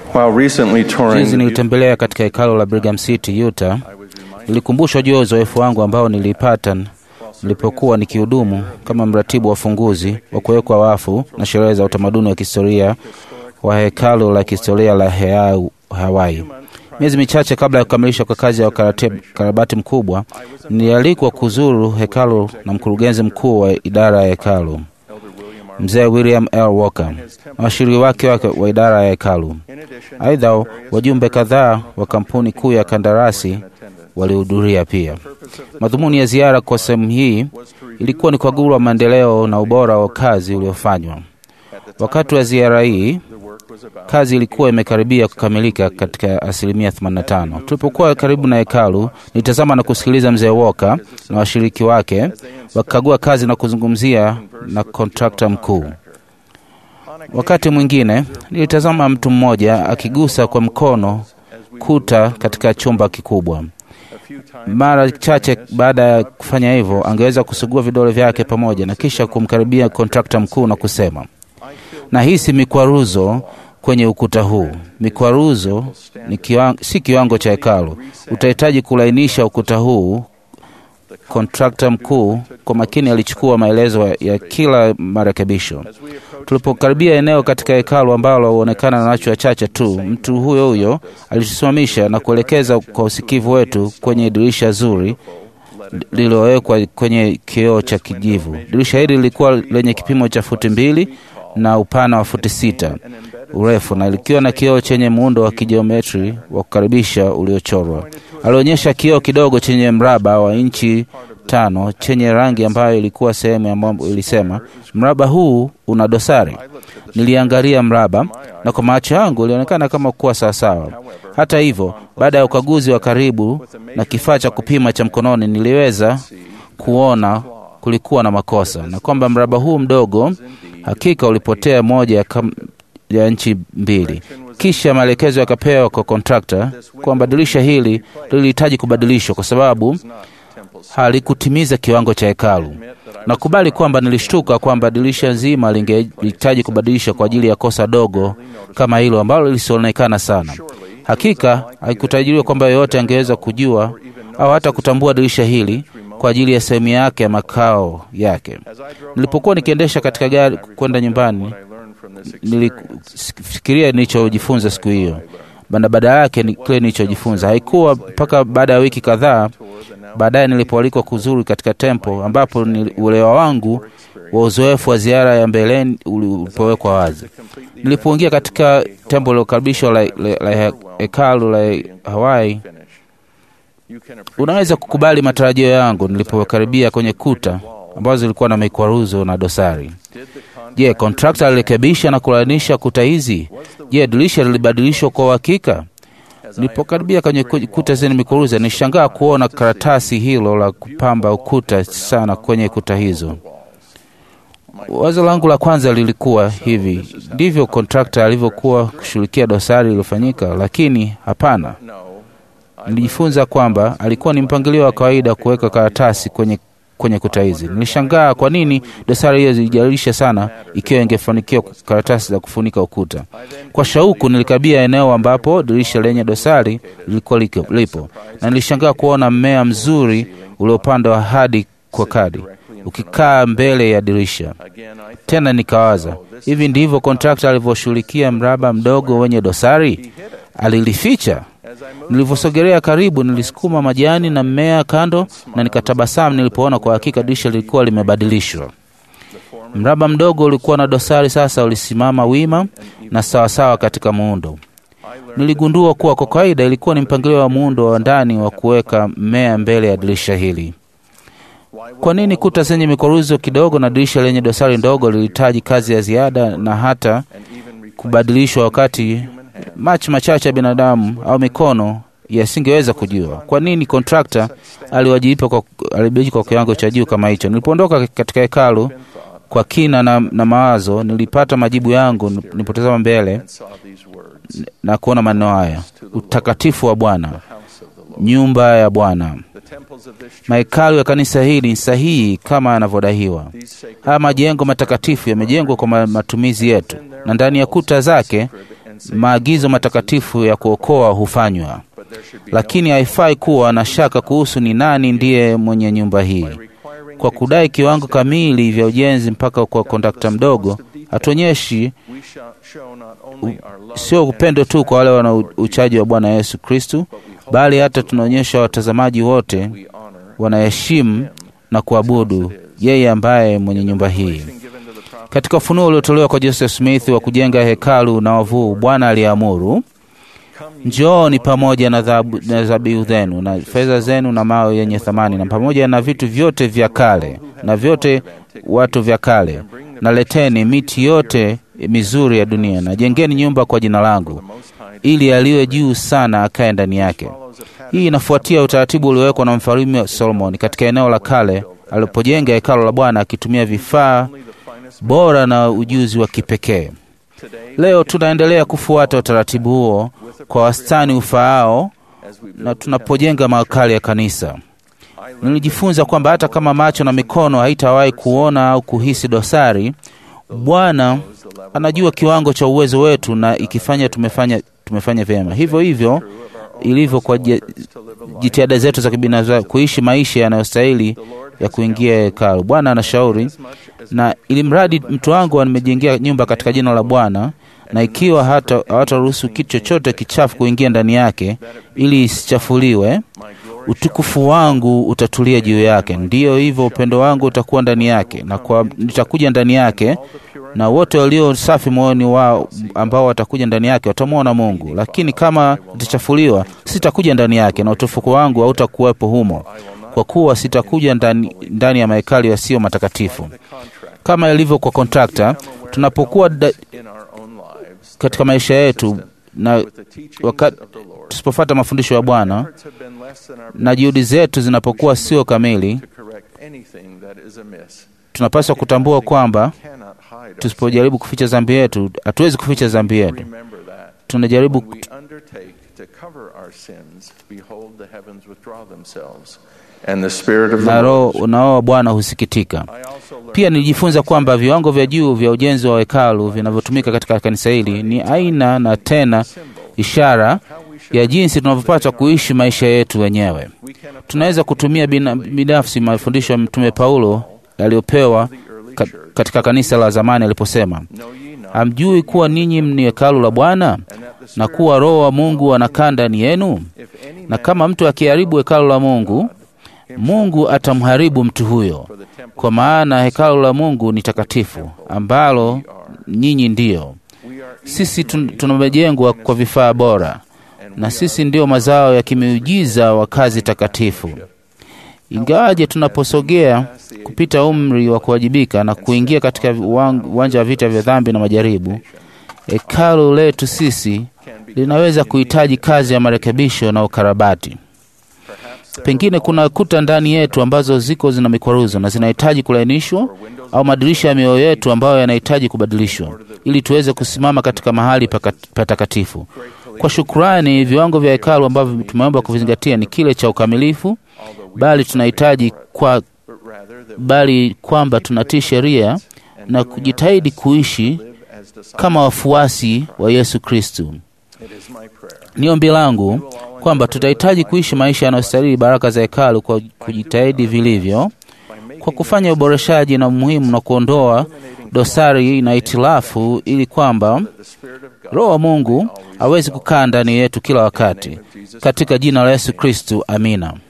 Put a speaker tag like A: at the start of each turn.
A: While recently touring
B: Juzi
A: the
B: nilitembelea katika hekalo la Brigham City, Utah. Nilikumbushwa juu ya uzoefu wangu ambao nilipata nilipokuwa nikihudumu kama mratibu wa funguzi wa kuwekwa wafu na sherehe za utamaduni wa kihistoria wa hekalo la kihistoria la Heau, Hawaii. Miezi michache kabla ya kukamilisha kwa kazi ya ukarate- ukarabati mkubwa, nilialikwa kuzuru hekalo na mkurugenzi mkuu wa idara ya hekalo mzee William L. Walker na washiriki wake wake wa idara ya hekalu. Aidha, wajumbe kadhaa wa kampuni kuu ya kandarasi walihudhuria pia. Madhumuni ya ziara kwa sehemu hii ilikuwa ni kukagua maendeleo na ubora wa kazi uliofanywa. Wakati wa ziara hii, kazi ilikuwa imekaribia kukamilika katika asilimia 85. Tulipokuwa karibu na hekalu, nilitazama na kusikiliza mzee Walker na washiriki wake wakikagua kazi na kuzungumzia na kontrakta mkuu. Wakati mwingine nilitazama mtu mmoja akigusa kwa mkono kuta katika chumba kikubwa. Mara chache baada ya kufanya hivyo, angeweza kusugua vidole vyake pamoja na kisha kumkaribia kontrakta mkuu na kusema, nahisi mikwaruzo kwenye ukuta huu. Mikwaruzo ni kiwango, si kiwango cha hekalu. Utahitaji kulainisha ukuta huu. Kontrakta mkuu kwa makini alichukua maelezo ya- ya kila marekebisho. Tulipokaribia eneo katika hekalu ambalo huonekana na watu wachache tu, mtu huyo huyo alitusimamisha na kuelekeza kwa usikivu wetu kwenye dirisha zuri lililowekwa kwenye kioo cha kijivu. Dirisha hili lilikuwa lenye kipimo cha futi mbili na upana wa futi sita urefu na likiwa na kioo chenye muundo wa kijiometri wa kukaribisha uliochorwa. Alionyesha kioo kidogo chenye mraba wa inchi tano chenye rangi ambayo ilikuwa sehemu ya mambo ilisema, mraba huu una dosari. Niliangalia mraba na kwa macho yangu ilionekana kama kuwa sawasawa. Hata hivyo, baada ya ukaguzi wa karibu na kifaa cha kupima cha mkononi, niliweza kuona kulikuwa na makosa na kwamba mraba huu mdogo hakika ulipotea moja ya, kam, ya nchi mbili. Kisha maelekezo yakapewa kwa kontrakta kwamba dirisha hili lilihitaji kubadilishwa kwa sababu halikutimiza kiwango cha hekalu. Nakubali kwamba nilishtuka kwamba dirisha nzima lingehitaji kubadilishwa kwa ajili ya kosa dogo kama hilo ambalo lisionekana sana. Hakika haikutajiriwa kwamba yeyote angeweza kujua au hata kutambua dirisha hili kwa ajili ya sehemu yake ya makao yake. Nilipokuwa nikiendesha katika gari kwenda nyumbani, nilifikiria nilichojifunza siku hiyo bana baada yake ni kile nilichojifunza. Haikuwa mpaka baada ya wiki kadhaa baadaye nilipoalikwa kuzuru katika tempo ambapo ni uelewa wangu wa uzoefu wa ziara ya mbeleni ulipowekwa wazi. Nilipoingia katika tempo lilokaribishwa la, la, la hekalu la Hawaii, unaweza kukubali matarajio yangu nilipokaribia kwenye kuta ambazo zilikuwa na mikwaruzo na dosari. Je, kontrakta alirekebisha na kulainisha kuta hizi? Je, dirisha lilibadilishwa kwa uhakika? Nilipokaribia kwenye kuta zenye mikwaruzo, nishangaa kuona karatasi hilo la kupamba ukuta sana kwenye kuta hizo. Wazo langu la kwanza lilikuwa hivi, ndivyo kontrakta alivyokuwa kushughulikia dosari iliyofanyika? Lakini hapana. Nilijifunza kwamba alikuwa ni mpangilio wa kawaida kuweka karatasi kwenye kwenye kuta hizi. Nilishangaa kwa nini dosari hiyo zilijalisha sana ikiwa ingefanikiwa karatasi za kufunika ukuta. Kwa shauku nilikabia eneo ambapo dirisha lenye dosari lilikuwa lipo, na nilishangaa kuona mmea mzuri uliopandwa hadi kwa kadi ukikaa mbele ya dirisha. Tena nikawaza, hivi ndivyo kontrakta alivyoshughulikia mraba mdogo wenye dosari? Alilificha? Nilivyosogelea karibu, nilisukuma majani na mmea kando na nikatabasamu nilipoona kwa hakika dirisha lilikuwa limebadilishwa. Mraba mdogo ulikuwa na dosari sasa ulisimama wima na sawasawa katika muundo. Niligundua kuwa kwa kawaida ilikuwa ni mpangilio wa muundo wa ndani wa kuweka mmea mbele ya dirisha hili. Kwa nini kuta zenye mikwaruzo kidogo na dirisha lenye dosari ndogo lilihitaji kazi ya ziada na hata kubadilishwa wakati macho machache ya binadamu au mikono yasingeweza kujua. Kwa nini kontrakta aliwajibika kwa, aliwajibika kwa kiwango cha juu kama hicho? Nilipoondoka katika hekalu kwa kina na, na mawazo, nilipata majibu yangu nilipotazama mbele na kuona maneno haya: utakatifu wa Bwana, nyumba ya Bwana. Mahekalu ya kanisa hili ni sahihi kama yanavyodaiwa. Haya majengo matakatifu yamejengwa kwa matumizi yetu, na ndani ya kuta zake maagizo matakatifu ya kuokoa hufanywa, lakini haifai kuwa na shaka kuhusu ni nani ndiye mwenye nyumba hii. Kwa kudai kiwango kamili vya ujenzi mpaka kwa kondakta mdogo, hatuonyeshi sio upendo tu kwa wale wana uchaji wa Bwana Yesu Kristu, bali hata tunaonyesha watazamaji wote wanaheshimu na kuabudu yeye ambaye mwenye nyumba hii. Katika ufunuo uliotolewa kwa Joseph Smith wa kujenga hekalu na wavuu, Bwana aliamuru, njooni pamoja na dhabihu zenu na fedha zenu na mawe yenye thamani na pamoja na vitu vyote vya kale na vyote watu vya kale, na leteni miti yote mizuri ya dunia, na jengeni nyumba kwa jina langu, ili aliye juu sana akae ndani yake. Hii inafuatia utaratibu uliowekwa na mfalme Solomon katika eneo la kale alipojenga hekalu la Bwana akitumia vifaa bora na ujuzi wa kipekee. Leo tunaendelea kufuata utaratibu huo kwa wastani ufaao, na tunapojenga mahekali ya kanisa. Nilijifunza kwamba hata kama macho na mikono haitawahi kuona au kuhisi dosari, Bwana anajua kiwango cha uwezo wetu, na ikifanya tumefanya, tumefanya vyema. Hivyo hivyo ilivyo kwa jitihada zetu za kibinafsi kuishi maisha yanayostahili ya kuingia hekalu. Bwana anashauri, na ili mradi mtu wangu nimejengea nyumba katika jina la Bwana, na ikiwa hata hawataruhusu kitu chochote kichafu kuingia ndani yake, ili isichafuliwe, utukufu wangu utatulia juu yake. Ndiyo hivyo, upendo wangu utakuwa ndani yake, na kwa nitakuja ndani yake, na wote walio safi moyoni wao ambao watakuja ndani yake watamwona Mungu. Lakini kama itachafuliwa, sitakuja ndani yake, na utukufu wangu hautakuwepo humo, kwa kuwa sitakuja ndani, ndani ya mahekali yasiyo matakatifu. Kama ilivyo kwa kontrakta, tunapokuwa da, katika maisha yetu na wakati tusipofuata mafundisho ya Bwana na juhudi zetu zinapokuwa sio kamili, tunapaswa kutambua kwamba tusipojaribu kuficha dhambi yetu, hatuwezi kuficha dhambi yetu. Tunajaribu na roho wa Bwana husikitika. Pia nilijifunza kwamba viwango vya juu vya ujenzi wa hekalu vinavyotumika katika kanisa hili ni aina na tena ishara ya jinsi tunavyopata kuishi maisha yetu wenyewe. Tunaweza kutumia binafsi mafundisho ya Mtume Paulo aliyopewa katika kanisa la zamani aliposema, hamjui kuwa ninyi ni hekalu la Bwana na kuwa Roho wa Mungu anakaa ndani yenu? Na kama mtu akiharibu hekalu la Mungu, Mungu atamharibu mtu huyo, kwa maana hekalu la Mungu ni takatifu, ambalo nyinyi ndiyo. Sisi tumejengwa kwa vifaa bora, na sisi ndio mazao ya kimiujiza wa kazi takatifu. Ingawaje tunaposogea kupita umri wa kuwajibika na kuingia katika uwanja wa vita vya dhambi na majaribu, hekalu letu sisi linaweza kuhitaji kazi ya marekebisho na ukarabati. Pengine kuna kuta ndani yetu ambazo ziko zina mikwaruzo na zinahitaji kulainishwa, au madirisha ya mioyo yetu ambayo yanahitaji kubadilishwa ili tuweze kusimama katika mahali patakatifu. Kwa shukrani, viwango vya hekalu ambavyo tumeomba kuvizingatia ni kile cha ukamilifu, bali tunahitaji kwa bali kwamba tunatii sheria na kujitahidi kuishi kama wafuasi wa Yesu Kristu. Ni ombi langu kwamba tutahitaji kuishi maisha yanayostahili baraka za hekalu kwa kujitahidi vilivyo, kwa kufanya uboreshaji na muhimu na kuondoa dosari na itilafu, ili kwamba Roho wa Mungu awezi kukaa ndani yetu kila wakati, katika jina la Yesu Kristu, amina.